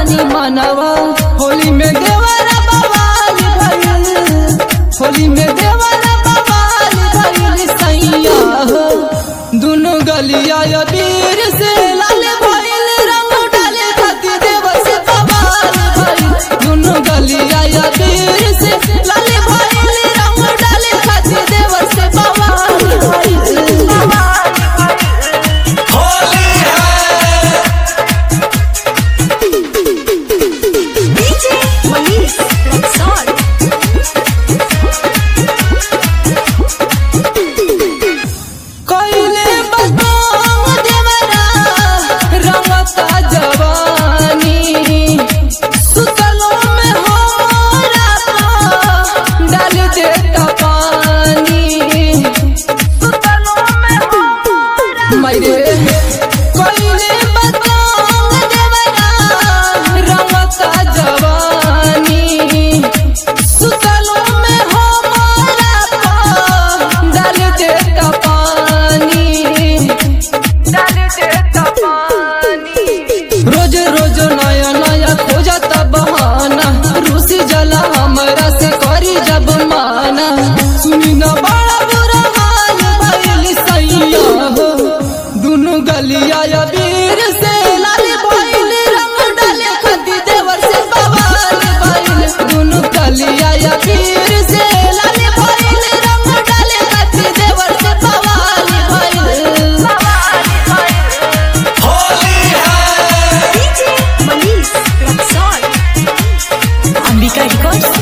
तानी मनवा होली में देवरा बवाल भइल होली में देवरा बवाल भइल सैया हो दुनु गलिया या वीर से लाल भइल रंग डाले खातिर देवर से बवाल भइल दुनु गलिया या वीर से लाल भइल रंग डाले खातिर देवर से बवाल भइल होली है DJ Manish Rexall. कइले बदनाम देवरा रंगता जवानी सुतलो में हमरा पा डाल देता पानी सुतलो में हमरा मरे कइले बदनाम देवरा रंगता जवानी सुतलो में हमरा पा डाल देता पानी डाल देता पानी रोज रोज नया नया खोजता बहाना रूसी जला हमरा से करी जब माना सुनी न बड़ा बुरा हाल भइल सैया हो दुनु गलिया या वीर से लाल भइल रंग डाले खदी देवर से बवाल भइल दुनु गलिया या वीर से लाल भइल रंग डाले खदी देवर से बवाल भइल होली है DJ Manish Rexall. Ambika Records.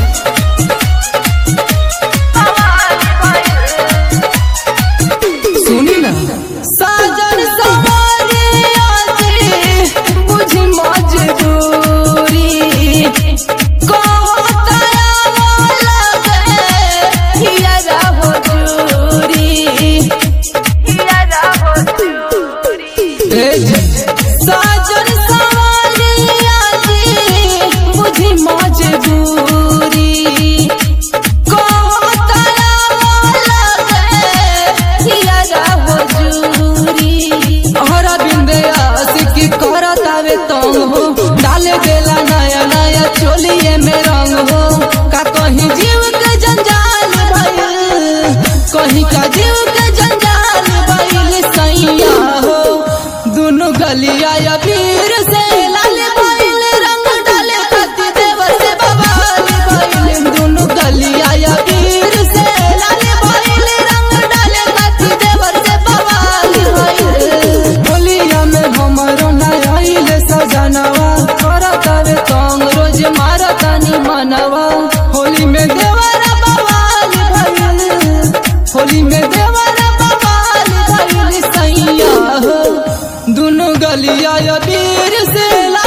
सुनी ना साजन सवारे आजे बुझ मजदूरी कहो तया वाला गे हियरा हो दूरी हियरा हो दूरी साजन सवारे आजे बुझ मजदूरी कहो तया वाला गे हियरा हो दूरी हरा बिंदे आशिकी करतावे तंग हो डाले देला नया नया चोलिए में रंग हो का कहीं जीव के जंजाल भइल कहीं का जीव के जंजाल भइल सैया हो दुनु गलिया या वीर से लाल भइल रंग डाले खती देवर से बवाल भइल दुनु गलिया या वीर से लाल भइल रंग डाले खती देवर से बवाल भइल होलिया में हमरो नया आइले सजनवा करतावे तंग रोज मारतानी मनवा होली में देवरा बवाल भइल होली में देवरा बवाल भइल सैया हो दुनु गलिया या वीर से